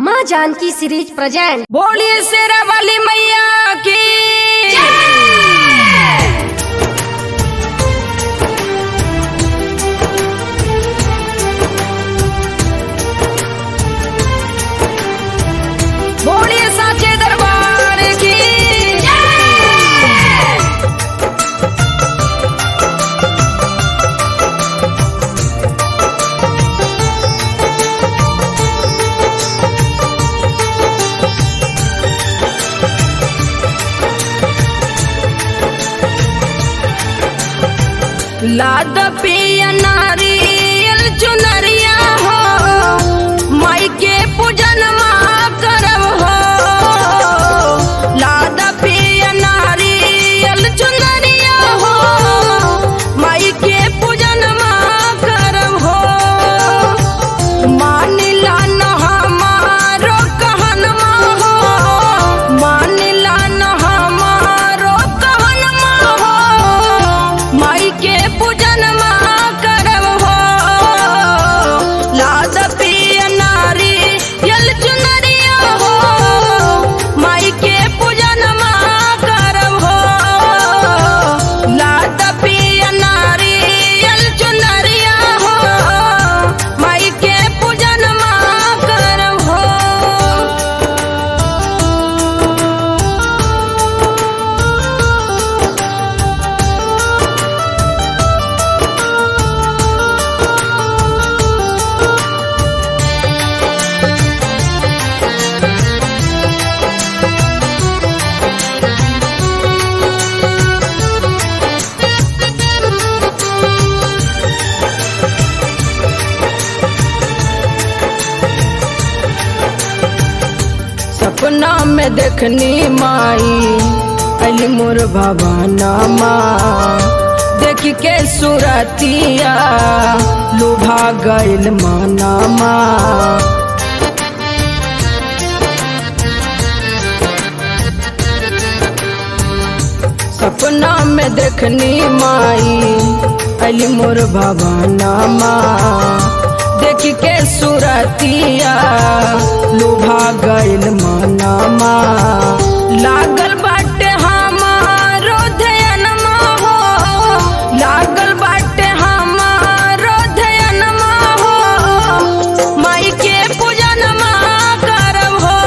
माँ Janaki series present बोलिए शेरा वाली मैया की बोलिए साचे दरबार की लाद पिया नारियल चुनरिया हो माई के पूजन करब हो लाद पिया नारियल चुनरिया हो माई के पूजन करब हो मानिला न हमारो कहनमा हो मानिला न हमारो कहनमा हो माई के पूजन करब हो लाद पिया नारी यल चुनरिया हो माई के पूजन करब हो लाद पिया नारी यल चुनरिया हो माई के पूजन करब हो सपना में देखनी माई अली मोर भवाना माँ देख के सुरतिया लुभा गइल माना माँ सपना में देखनी माई अली मोर भवाना माँ देख के सुरतिया लुभा गइल माना माँ लागल बाटे हमारो ध्यानमा हो लागल बाटे हमारो ध्यानमा हो माई के पूजनमा करब हो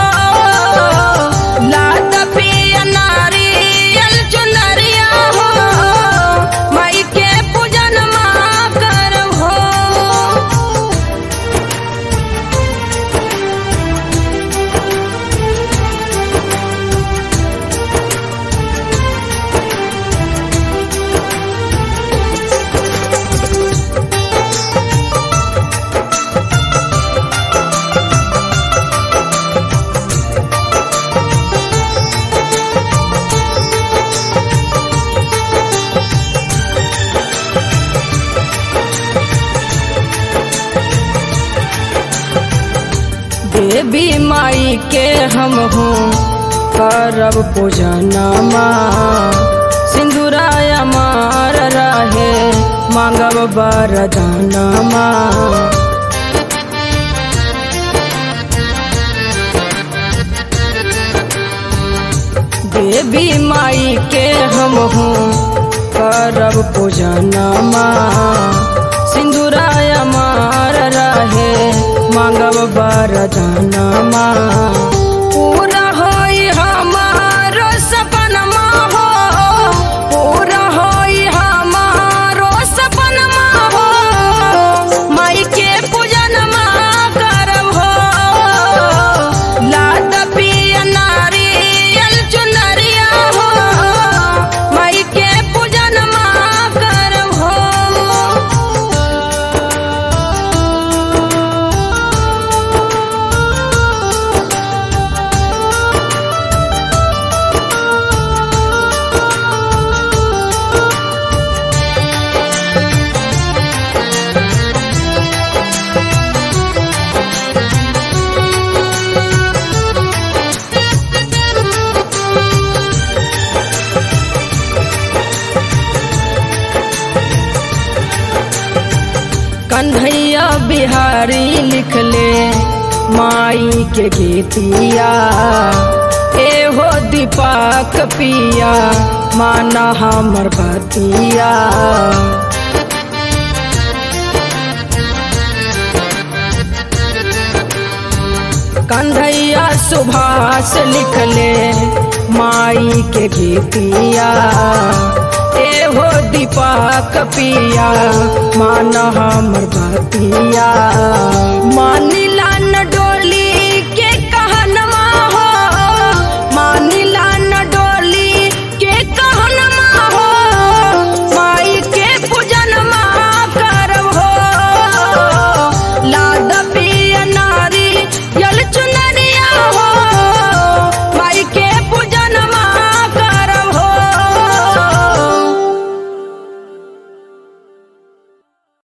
लाद पिया नारियल चुनरिया हो माई के पूजनमा करब हो देवी माई के हम हूँ करब पूजनमा सिंदूराय मार रहे मांगब बरदानमा देवी माई के हम हूँ करब पूजनमा सिंदूराय मार रहे मांगब बरदानमा पूरा होई हमारो सपनमा हो पूरा होई हमारो सपनमा हो माई के पूजनमा करब हो लाद पिया नारियल चुनरिया हो माई के पूजनमा करब हो कन्हैया बिहारी लिखले माई के गीतिया एहो दीपक पिया माना हमर बतिया कंधैया सुभाष लिखले माई के गीतिया एहो दीपक पिया मान हमर बतिया मानी